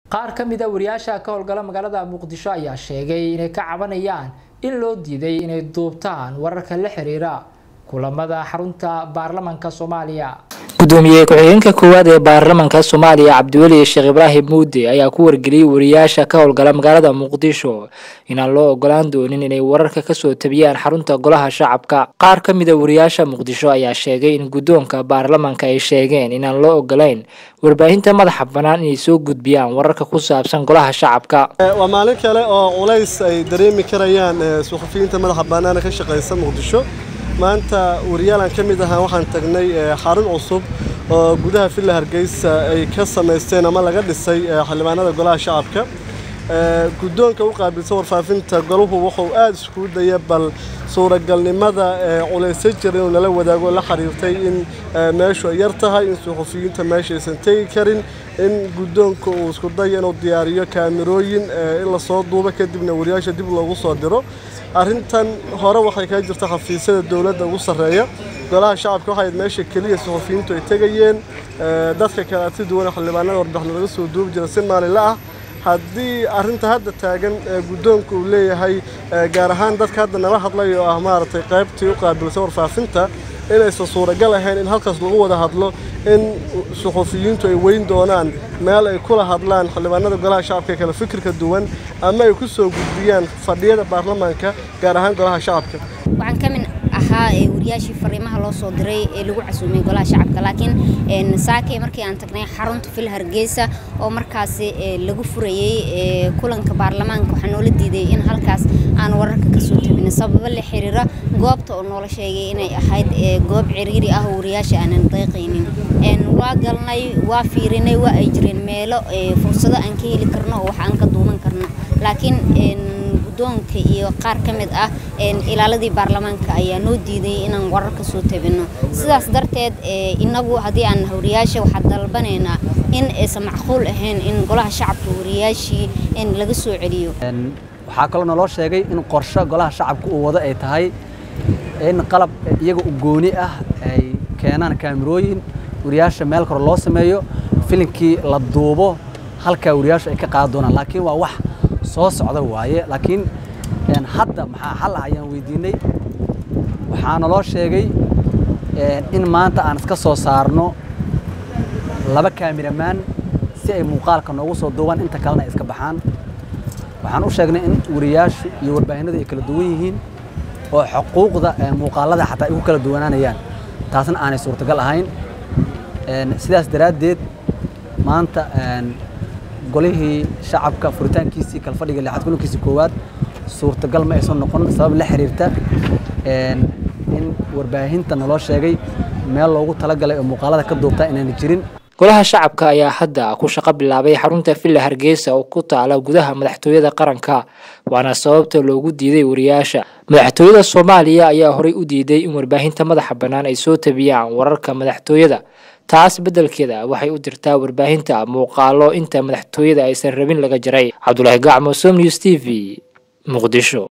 qaar ka mid a wariyaasha ka howlgala magaalada muqdisho ayaa sheegay inay ka cabanayaan in loo diiday inay duubtaan wararka la xiriira kulamada xarunta baarlamanka soomaaliya gudoomiye ku-xigeenka koowaad ee baarlamanka soomaaliya cabdiweli sheekh ibraahim muude ayaa ku wargeliyey wariyaasha ka howlgala magaalada muqdisho inaan loo ogolaan doonin inay wararka kasoo tabiyaan xarunta golaha shacabka qaar ka mid a wariyaasha muqdisho ayaa sheegay in guddoonka baarlamanka ay sheegeen inaan loo ogolayn warbaahinta madaxa bannaan inay soo gudbiyaan wararka ku saabsan golaha shacabka waa maalin kale oo culays ay dareemi karayaan suxufiyiinta madaxa bannaan ka shaqaysa muqdisho maanta wariyaalan ka mid ahaa waxaan tagnay xarun cusub oo gudaha villa hargeysa ay ka samaysteen ama laga dhisay xildhibaanada golaha shacabka guddoonka u qaabilsan warfaafinta golahu wuxuu aada iskugu daya bal suuragalnimada culaysa jira inuu nala wadaago la xiriirtay in meeshu ay yar tahay in suxufiyiinta meeshaysan tegi karin in guddoonka uu isku dayo inuu diyaariyo kaamirooyin in lasoo duubo kadibna wariyaasha dib loogu soo diro arrintan hore waxay kaga jirta xafiisyada dowladda ugu sarreeya golaha shacabka waxay meesha keliya suxufiyiintu ay tegayeen dadka kale si duwan xildhibaanada warbixin laga soo duubi jira si maalinla ah haddii arrinta hadda taagan guddoonka uu leeyahay gaar ahaan dadka hadda nala hadlay oo ah maaragtay qaybtii u qaabilsan warfaafinta inaysan suuragal ahayn in halkaas lagu wada hadlo in suxufiyiintu ay weyn doonaan meel ay kula hadlaan xildhibaanada golaha shacabka ee kale fikirka duwan ama ay ku soo gudbiyaan fadhiyada baarlamaanka gaar ahaan golaha shacabka waxaan ka mid ahaa wariyaashii fariimaha loo soo diray ee lagu casuumay golaha shacabka laakiin saakay markii aan tagnay xarunta fil hargeysa oo markaasi lagu furayey kulanka baarlamaanka waxaa noola diiday in halkaas aan wararka kasoo tabin sababo la xiriira goobta oo noola sheegay inay ahayd goob ciriiri ah oo wariyaasha aanan deeqaynin waa galnay waa fiirinay waa ay jireen meelo fursado aan ka heli karno oo wax aan ka duuban karno laakiin guddoonka iyo qaar ka mid ah ilaaladii baarlamaanka ayaa noo diiday inaan warar ka soo tabinno sidaas darteed inagu haddii aan wariyaasha waxaa dalbanaynaa in aysan macquul ahayn in golaha shacabka wariyaashii in laga soo celiyo waxaa kaloo naloo sheegay in qorsho golaha shacabka uu wado ay tahay in qalab iyaga u gooni ah ay keenaan kaamirooyin wariyaasha meel kore loo sameeyo filinkii la duubo halkaa wariyaashu ay ka qaadan doonaan laakiin waa wax soo socda waaye laakiin hadda maxaa xal ah ayaan weydiinay waxaa naloo sheegay in maanta aan iska soo saarno laba kaamiramaan si ay muuqaalka noogu soo duubaan inta kalena ay iska baxaan waxaan u sheegnay in wariyaashu iyo warbaahinadu ay kala duwan yihiin oo xuquuqda muuqaalada xataa ay ku kala duwanaanayaan taasna aanay suurtagal ahayn sidaas daraaddeed maanta golihii shacabka furitaankiisii kalfadhiga lixaad kulankiisii koowaad suurtagal ma aysan noqon sabab la xiriirta in warbaahinta naloo sheegay meel loogu talagalay oo muuqaalada ka duubtaa inaan jirin golaha shacabka ayaa hadda ku shaqo bilaabay xarunta villa hargeysa oo ku taala gudaha madaxtooyada qaranka waana sababta loogu diiday wariyaasha madaxtooyada soomaaliya ayaa horey u diiday in warbaahinta madaxa bannaan ay soo tabiyaan wararka madaxtooyada taas beddelkeeda waxay u dirtaa warbaahinta muuqaalo inta madaxtooyada aysan rabin laga jaray cabdulaahi gacmo som news t v muqdisho